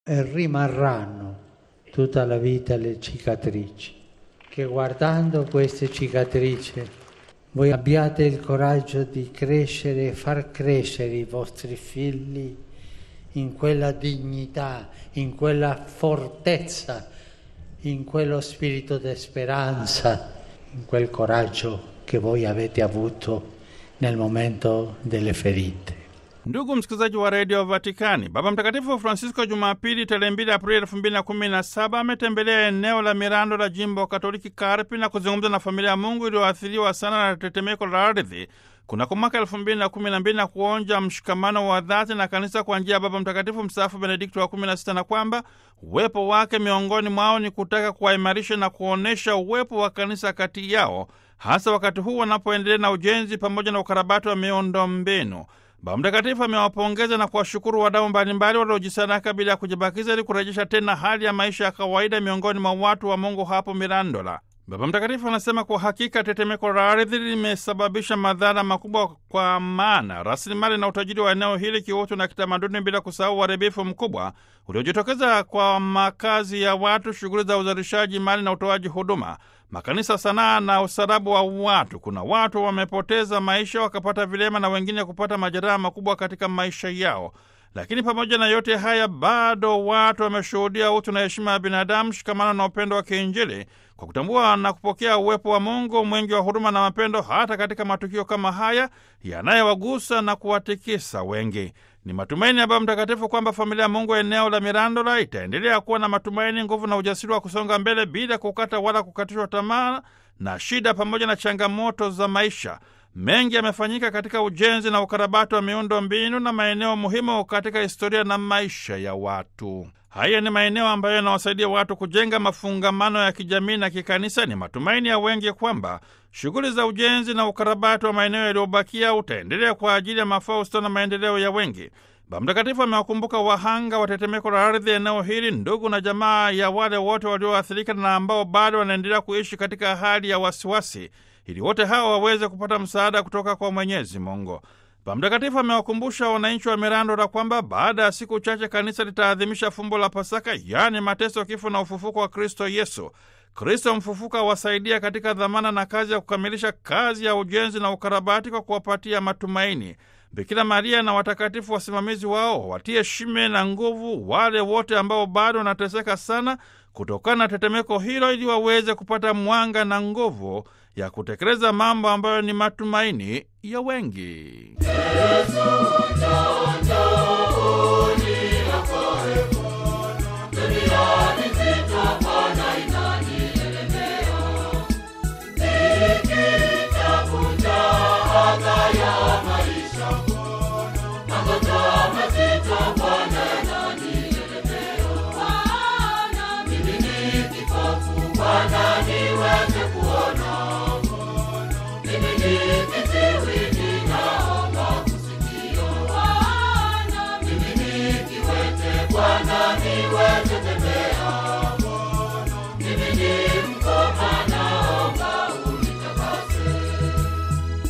e rimarranno tutta la vita le cicatrici. Che guardando queste cicatrici voi abbiate il coraggio di crescere e far crescere i vostri figli in quella dignità, in quella fortezza, in quello spirito di speranza, in quel coraggio che voi avete avuto nel momento delle ferite. Ndugu msikilizaji wa redio Vatikani, Baba Mtakatifu Francisco Jumapili tarehe 2 Aprili elfu mbili na kumi na saba ametembelea eneo la Mirando la jimbo Katoliki Karpi na kuzungumza na familia ya Mungu iliyoathiriwa sana na tetemeko la ardhi kunako mwaka elfu mbili na kumi na mbili na kuonja mshikamano wa dhati na kanisa kwa njia ya Baba Mtakatifu mstaafu Benedikto wa kumi na sita na kwamba uwepo wake miongoni mwao ni kutaka kuwaimarisha na kuonyesha uwepo wa kanisa kati yao, hasa wakati huu wanapoendelea na ujenzi pamoja na ukarabati wa miundo mbinu. Baba Mtakatifu amewapongeza na kuwashukuru wadau mbalimbali waliojisadaka bila ya kujibakiza ili kurejesha tena hali ya maisha ya kawaida miongoni mwa watu wa Mungu hapo Mirandola. Baba Mtakatifu anasema kwa hakika tetemeko la ardhi limesababisha madhara makubwa, kwa maana rasilimali na utajiri wa eneo hili kiutu na kitamaduni, bila kusahau uharibifu mkubwa uliojitokeza kwa makazi ya watu, shughuli za uzalishaji mali na utoaji huduma, makanisa, sanaa na usarabu wa watu. Kuna watu wamepoteza maisha, wakapata vilema na wengine kupata majeraha makubwa katika maisha yao. Lakini pamoja na yote haya, bado watu wameshuhudia utu na heshima ya binadamu, shikamano na upendo wa kiinjili kwa kutambua na kupokea uwepo wa Mungu mwingi wa huruma na mapendo, hata katika matukio kama haya yanayowagusa na kuwatikisa wengi. Ni matumaini ya Baba Mtakatifu kwamba familia ya Mungu eneo la Mirandola itaendelea kuwa na matumaini, nguvu na ujasiri wa kusonga mbele bila kukata wala kukatishwa tamaa na shida pamoja na changamoto za maisha. Mengi yamefanyika katika ujenzi na ukarabati wa miundo mbinu na maeneo muhimu katika historia na maisha ya watu. Haya ni maeneo ambayo yanawasaidia watu kujenga mafungamano ya kijamii na kikanisa. Ni matumaini ya wengi kwamba shughuli za ujenzi na ukarabati wa maeneo yaliyobakia utaendelea kwa ajili ya mafao, ustawi na maendeleo ya wengi. Baba Mtakatifu amewakumbuka wahanga wa tetemeko la ardhi eneo hili, ndugu na jamaa ya wale wote walioathirika na ambao bado wanaendelea kuishi katika hali ya wasiwasi, ili wote hawa waweze kupata msaada kutoka kwa Mwenyezi Mungu. Baba Mtakatifu amewakumbusha wananchi wa Mirandola kwamba baada ya siku chache kanisa litaadhimisha fumbo la Pasaka, yaani mateso, kifo na ufufuko wa Kristo Yesu. Kristo mfufuka awasaidia katika dhamana na kazi ya kukamilisha kazi ya ujenzi na ukarabati kwa kuwapatia matumaini. Bikira Maria na watakatifu wasimamizi wao watie shime na nguvu wale wote ambao bado wanateseka sana kutokana na tetemeko hilo, ili waweze kupata mwanga na nguvu ya kutekeleza mambo ambayo ni matumaini ya wengi. Maisha Bwana,